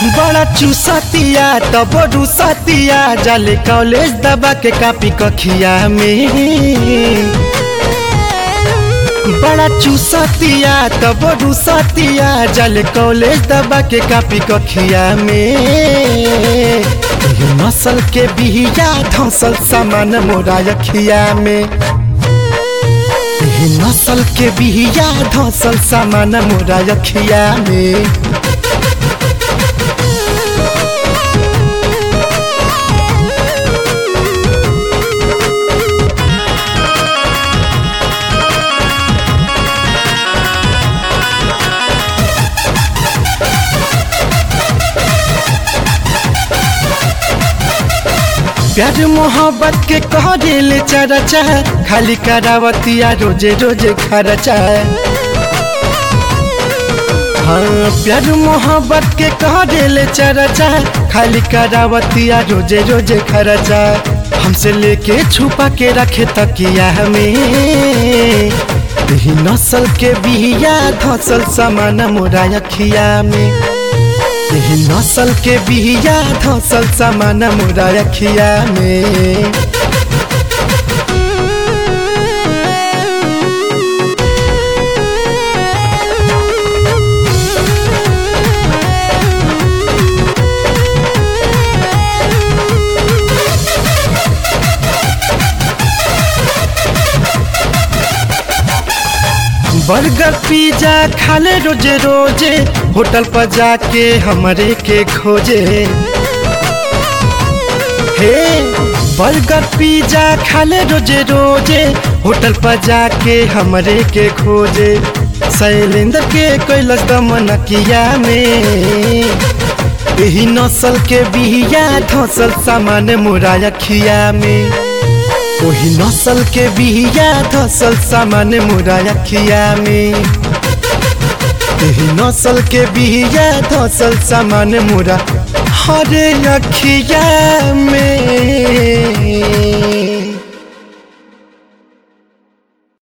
बड़ा चूसतिया तब रुसतिया जाले कॉलेज दबा के कापी कखिया में बड़ा चूसतिया तब रुसतिया जाले कॉलेज दबा के कापी कखिया में ये नसल के बिहिया धसल सामान मोरा अखिया में ये नसल के बिहिया धसल सामान मोरा अखिया में प्यार मोहब्बत के कह दिल चरचा खाली करावतिया रोजे रोजे खर्चा हाँ प्यार मोहब्बत के कह दिल चरचा खाली करावतिया रोजे रोजे खर्चा हमसे लेके छुपा के रखे तकिया हमें यही नस्ल के बिया धसल सामान मोरा अखिया में यही नस्ल के बिया धसल सामान मोरा अखिया में बर्गर पिज्जा खाले रोजे रोजे होटल पर जाके हमरे के खोजे हे बर्गर पिज्जा खाले रोजे रोजे होटल पर जाके हमरे के खोजे शैलेंद्र के कैलस दमनकिया में यही नस्ल के बिहिया धसल सामान मोरा अखिया में वही नस्ल के बिहिया धसल सामान मोरा अखिया में यही नस्ल के बिहिया धसल सामान मोरा हरे अखिया में